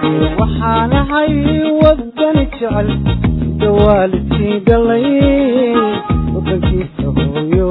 waxaanahay wadani jecel sida waalidkii dhalay wadankiisa hooyo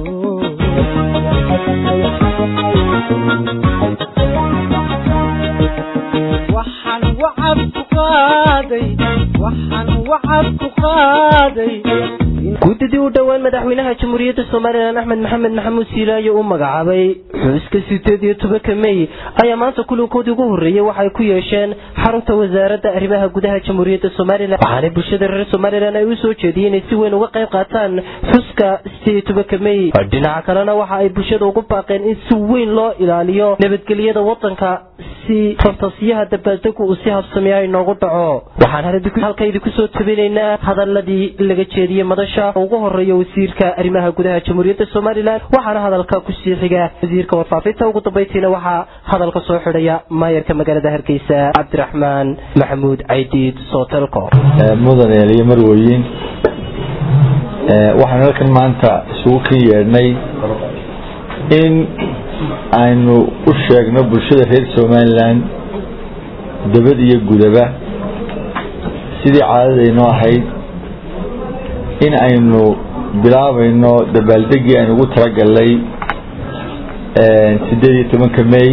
waxaan wacad ku qaaday waxaan wacad ku qaaday guddidii u dhowaan madaxweynaha jamhuuriyadda somalilan axmed maxamed maxamuud siilaayo u magacaabay xuska sideed iyo tobanka mey ayaa maanta kulankoodii ugu horreeyey waxay ku yeesheen xarunta wasaaradda arrimaha gudaha jamhuuriyadda somalilan waxaana bulshada reer somalilan ay u soo jeediyeen inay si weyn uga qayb qaataan xuska sideed iyo tobanka mey dhinaca kalena waxa ay bulshada ugu baaqeen in si weyn loo ilaaliyo nabadgelyada wadanka si fantasiyaha dabaaldegu uu si habsamiya inoogu dhaco waxaan halka idinku soo tabinaynaa hadaladii laga jeediyey madasha ugu horeeya wasiirka arrimaha gudaha jamhuuriyadda somalilan waxaana hadalka kusii xiga wasiirka warfaafinta ugu dambaytiina waxaa hadalka soo xidhaya maayarka magaalada hargeysa cabdiraxmaan maxamuud caydiid sootelco mudan eeliyo marweyin waxaanu halkan maanta isugu kan yeedhnay in aynu u sheegno bulshada reer somalilan dabad iyo gudaba sidii caadadaynoo ahayd in aynu bilaabayno dabaaldegii aynu ugu talagalnay sideed iyo tobanka may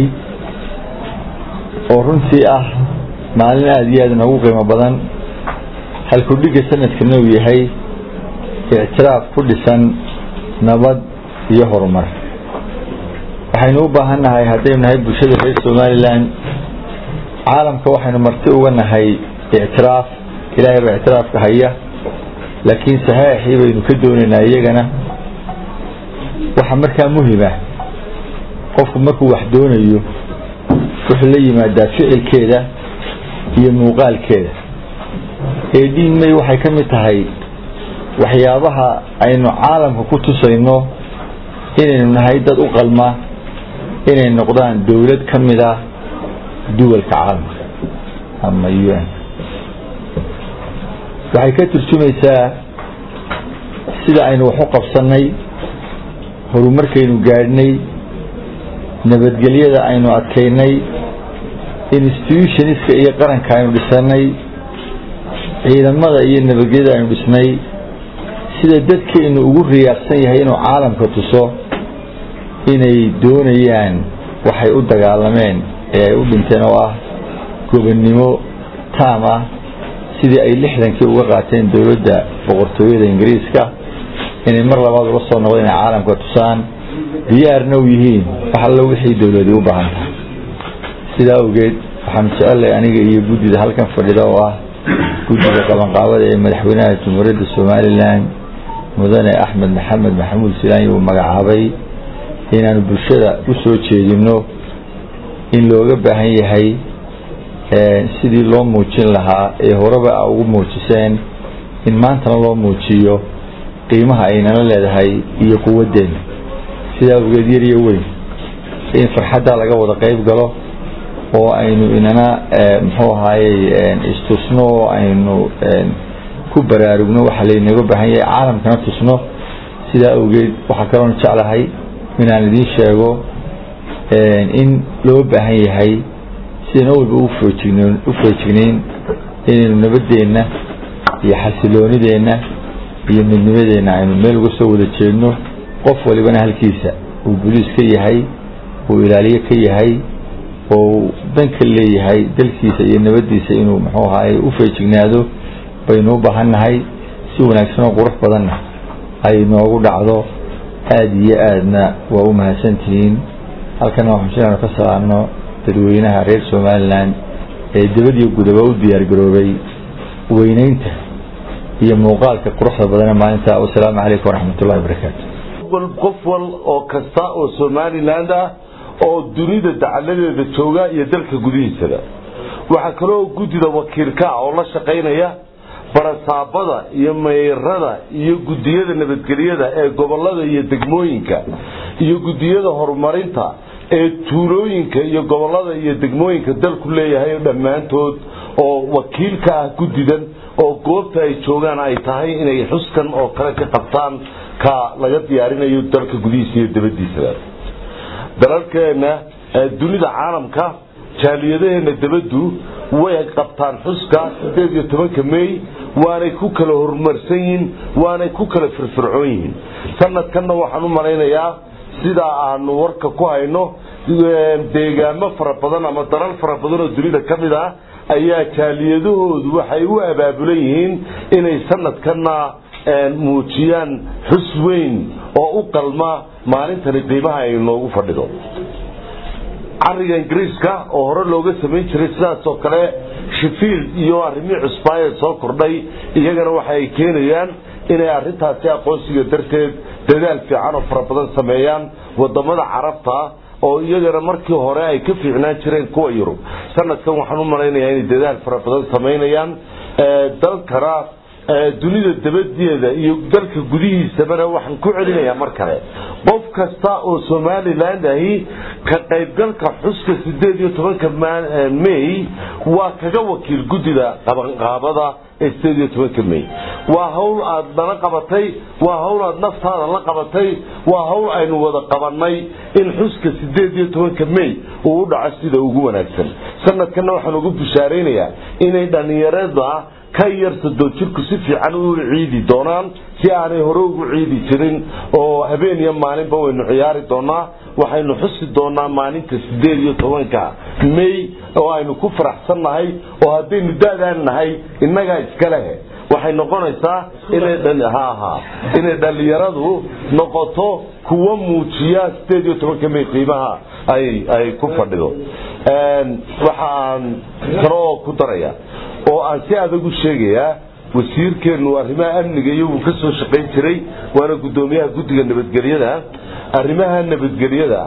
oo runtii ah maalin aada iyo aada noogu qiimo badan halkudhigga sanadkana uu yahay ictiraaf ku dhisan nabad iyo horumar waxaynu u baahan nahay haddaynu nahay bulshada reer somalilan caalamka waxaynu marti uga nahay ictiraaf ilaahay baa ictiraafka haya laakiin saxeixii baynu ka doonaynaa iyagana waxaa markaa muhima qofku markuu wax doonayo wuxuu la yimaadaa ficilkeeda iyo muuqaalkeeda eedhiin may waxay ka mid tahay waxyaabaha aynu caalamka ku tusayno inaynu nahay dad u qalma inay noqdaan dowlad ka mid ah duwalka caalamka ama u n waxay ka turjumaysaa sida aynu wax u qabsannay horumarkaynu gaadhnay nabadgelyada aynu adkaynay institutionska iyo qaranka aynu dhisannay ciidamada iyo nabadgelyada aynu dhisnay sida dadkaynu ugu riyaaqsan yahay inuu caalamka tuso inay doonayaan waxay u dagaalameen ee ay u dhinteen oo ah gobonnimo taam ah sidii ay lixdankii uga qaateen dowladda boqortooyada ingiriiska inay mar labaad ula soo noqdo inay caalamka tusaan diyaarna u yihiin wax allo wixii dowladi u baahan tahay sidaa awgeed waxaanu jecellay aniga iyo guddida halkan fadhida oo ah guddida qabanqaabada ee madaxweynaha jamhuuriyadda somalilan mudane axmed maxamed maxamuud silaanyi uu magacaabay inaanu bulshada u soo jeedino in looga baahan yahay sidii loo muujin lahaa ee horeba a ugu muujiseen in maantana loo muujiyo qiimaha aynala leedahay iyo quwaddeena sidaa awgeed yar iyo weyn in farxaddaa laga wada qayb galo oo aynu inana muxuu ahaayey istusno oo aynu ku baraarugno waxa laynaga baahan yahay caalamkana tusno sidaa awgeed waxaa kaloon jeclahay inaan idiin sheego in loo baahan yahay sidayna walba u feejignayn inaynu nabadeenna iyo xasiloonideenna iyo midnimadeenna aynu meel uga soo wada jeedno qof walibana halkiisa uu boliis ka yahay uu ilaaliye ka yahay oo dan ka leeyahay dalkiisa iyo nabadiisa inuu muxuu ahaay u feejignaado baynu u baahan nahay si wanaagsan oo qurux badanna ay noogu dhacdo aada iyo aadna waa u mahadsantihiin halkana waxaan jiraanu ka salaamno dadweynaha reer somalilan ee dibadiyo gudaba u diyaargaroobay weyneynta iyo muuqaalka quruxda badane maalinta wasalaamu calaykum waraxmat ullahi wabarakaatu qof wal oo kasta oo somaliland ah oo dunida dacaladeeda jooga iyo dalka gudihiisada waxaa kaloo guddida wakiilka ah oo la shaqaynaya barasaabada iyo meyrada iyo gudiyada nabadgelyada ee gobolada iyo degmooyinka iyo gudiyada horumarinta ee tuulooyinka iyo gobolada iyo degmooyinka dalku leeyahay dhammaantood oo wakiilka ah guddidan oo goobta ay joogaan ay tahay inay xuskan oo kale ka qabtaan ka laga diyaarinayo dalka gudihiisa iyo dabadiisaba dalalkeena dunida caalamka jaaliyadaheena dabaddu way qabtaan xuska sideed iyo tobanka may waanay ku kala horumarsan yihiin waanay ku kala firfircoon yihiin sanadkanna waxaan u malaynayaa sidaa aanu warka ku hayno deegaamo fara badan ama dalal fara badan oo dunida ka mid ah ayaa jaaliyadahoodu waxay u abaabulan yihiin inay sanadkanna muujiyaan xus weyn oo u qalma maalintani qiimaha ay noogu fadhido cariga ingiriiska oo hore looga samayn jiray sidaas oo kale shifield iyo arrimihii cusbaayee soo kordhay iyagana waxa ay keenayaan inay arrintaasi aqoonsiga darteed dadaal fiican oo fara badan sameeyaan wadamada carabta oo iyagana markii hore ay ka fiicnaan jireen kuwa yurub sanadkan waxaan u malaynayaa inay dadaal fara badan samaynayaan dalkana dunida dabadeeda iyo dalka gudihiisabana waxaan ku celinayaa mar kale qof kasta oo somaliland ahi ka qaybgalka xuska sideed iyo tobanka may waa kaga wakiil guddida qabanqaabada ee sideed iyo tobanka may waa hawl aad nala qabatay waa hawl aad naftaada la qabatay waa hawl aynu wada qabanay in xuska sideed iyo tobanka may uu u dhaco sida ugu wanaagsan sanadkanna waxaan ugu bushaaraynayaa inay dhallinyarada ka yar sadoo jirku si fiican u ciidi doonaan si aanay hore ugu ciidi jirin oo habeen iyo maalinba waynu ciyaari doonaa waxaynu xusi doonaa maalinta sideed iyo tobanka may oo aynu ku faraxsan nahay oo haddaynu da-daan nahay innagaa iska lehe waxay noqonaysaa inay dhallinyaradu noqoto kuwa muujiya sideed iyo tobanka may qiimaha ay ku fadhido waxaan kaloo ku daraya oo aan si adag u sheegayaa wasiirkeennu arrimaha amniga iyaguu ka soo shaqayn jiray waana guddoomiyaha guddiga nabadgelyada arrimaha nabadgelyada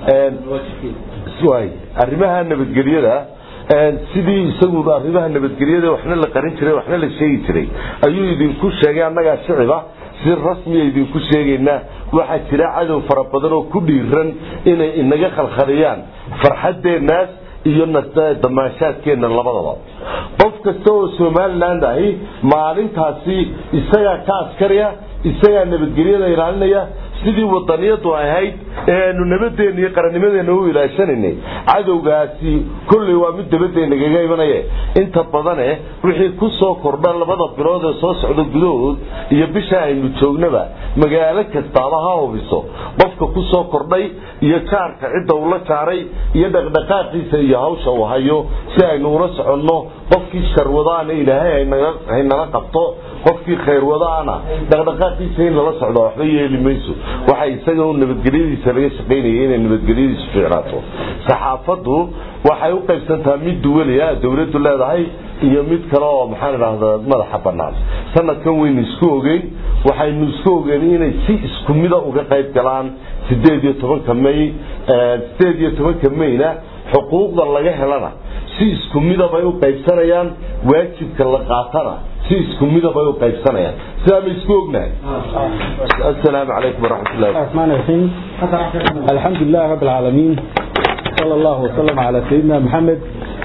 arrimaha nabadgelyada sidii isagu arrimaha nabadgelyada waxna la qarin jiray waxna la sheegi jiray ayuu idinku sheegay annagaa shiciba si rasmiya idinku sheegaynaa waxaa jira cadow fara badan oo ku dhiiran inay inaga khalkhaliyaan farxaddeennaas iyo damaashaadkeenna labadaba qof kasta oo somaliland ahi maalintaasi isagaa ka askariya isagaa nabadgelyada ilaalinaya sidii wadaniyadu ahayd ee aanu nabadeenna iyo qarannimadeena u ilaashanaynay cadowgaasi kolley waa mid dabadeenagaga imanaye inta badane wixii ku soo kordha labada bilood ee soo socda gudahood iyo bisha aynu joognaba magaalo kastaaba ha hubiso qofka ku soo kordhay iyo jaarka cidda ula jaaray iyo dhaqdhaqaaqiisa iyo hawsha uu hayo si aynu ula soconno qofkii sharwadaana ilaahay haynala qabto qofkii khayrwadaana dhaqdhaqaaqiisa in lala socdo waxba yeeli mayso waxa isaga u nabadgelyadiisa laga shaqaynaya inay nabadgelyadiisu fiicnaato saxaafaddu waxay u qaybsantaa mid duwaliya dowladdu leedahay iyo mid kale oo maxaan idhaahdaa madaxa bannaan sanadkan waynu isku ogeyn waxaynu isku ogeyn inay si isku mida uga qayb galaan sideed iyo tobanka may sideed iyo tobanka mayna xuquuqda laga helana si isku midabay u qaybsanayaan waajibka la qaatana si isku midabay u qaybsanayaan sidaa ma isku ognahay asalaamu calaykum waraxmat ullahi الرحمن الرحيم الحمد لله رب العالمين صلى الله وسلم على سيدنا محمد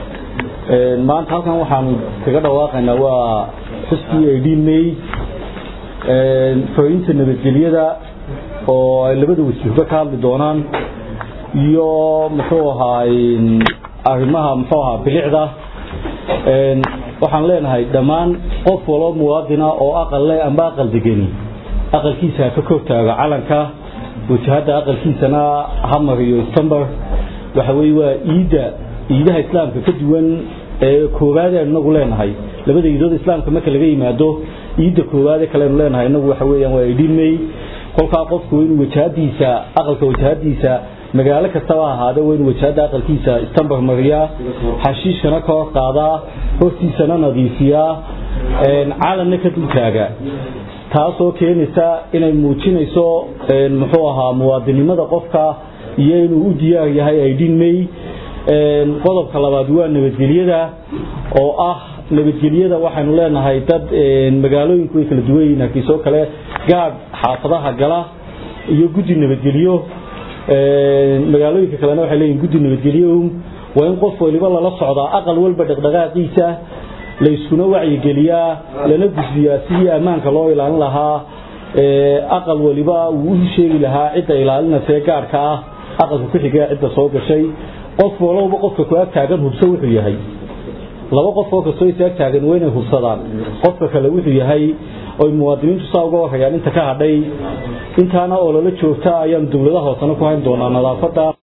maanta halkan waxaan kaga dhawaaqaynaa waa xuskii aydhiin may fooyinta nabadgelyada oo ay labada wasiirba ka hadli doonaan iyo muxuu ahaay arrimaha muxuu ahaa bilicda waxaan leenahay dhammaan qof walo muwaadina oo aqal leh amba aqal degeni aqalkiisa ha ka kortaago calanka wajahada aqalkiisana hamar iyo stamber waxa weye waa iidda iidaha islaamka ka duwan ee koowaad aynu inagu leenahay labada iidood islaamka marka laga yimaado iidda koowaade kalenu leenahay inagu waxa weeyaan waa idhin may kolkaa qofku waa inuu wajahadiisa aqalka wajahadiisa magaalo kastaba ahaade waa inuu wajahada aqalkiisa istambar mariyaa xashiishkana ka hor qaadaa hortiisana nadiifiyaa calanna ka dultaaga taasoo keenaysa inay muujinayso muxuu ahaa muwaadinimada qofka iyo inuu u diyaar yahay aydhin may qodobka labaad waa nabadgelyada oo ah nabadgelyada waxaynu leenahay dad magaalooyinku way kala duwan yihiin harkiisoo kale gaadh xaafadaha gala iyo guddi nabadgelyo magaalooyinka kalena waxay leeyihin guddi nabadgelyo waa in qof waliba lala socdaa aqal walba dhaqdhaqaaqiisa la iskuna wacyigeliyaa lana gudbiyaa sidii ammaanka loo ilaalin lahaa aqal waliba wuu u sheegi lahaa cidda ilaalinasee gaadhka ah aqalka ku xiga cidda soo gashay qof walowba qofka ku ag taagan hubso wuxuu yahay laba qof oo kastoo is ag taagan waa inay hubsadaan qofka kale wuxuu yahay oy muwaadiniintu saa uga warayaan inta ka hadhay intaana ololo joogta ayaan dowladaha hoosena ku hayn doonaa nadaafada